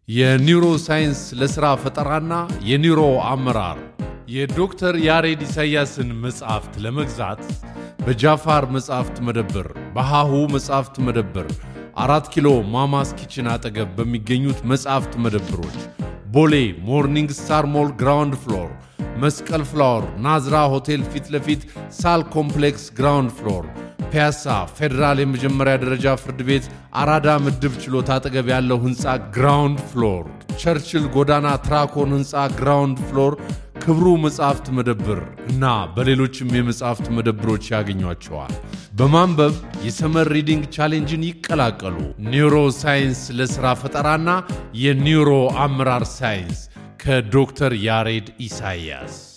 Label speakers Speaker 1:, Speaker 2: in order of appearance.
Speaker 1: የኒውሮ ሳይንስ ለሥራ ፈጠራና የኒውሮ አመራር የዶክተር ያሬድ ኢሳያስን መጽሐፍት ለመግዛት በጃፋር መጽሐፍት መደብር፣ በሃሁ መጽሐፍት መደብር፣ አራት ኪሎ ማማስ ኪችን አጠገብ በሚገኙት መጽሐፍት መደብሮች፣ ቦሌ ሞርኒንግ ስታር ሞል ግራውንድ ፍሎር፣ መስቀል ፍላወር ናዝራ ሆቴል ፊት ለፊት ሳል ኮምፕሌክስ ግራውንድ ፍሎር፣ ፒያሳ ፌዴራል የመጀመሪያ ደረጃ ፍርድ ቤት አራዳ ምድብ ችሎት አጠገብ ያለው ህንፃ ግራውንድ ፍሎር፣ ቸርችል ጎዳና ትራኮን ህንፃ ግራውንድ ፍሎር ክብሩ መጽሐፍት መደብር እና በሌሎችም የመጽሐፍት መደብሮች ያገኟቸዋል። በማንበብ የሰመር ሪዲንግ ቻሌንጅን ይቀላቀሉ። ኒውሮ ሳይንስ ለሥራ ፈጠራና የኒውሮ አመራር ሳይንስ ከዶክተር ያሬድ ኢሳያስ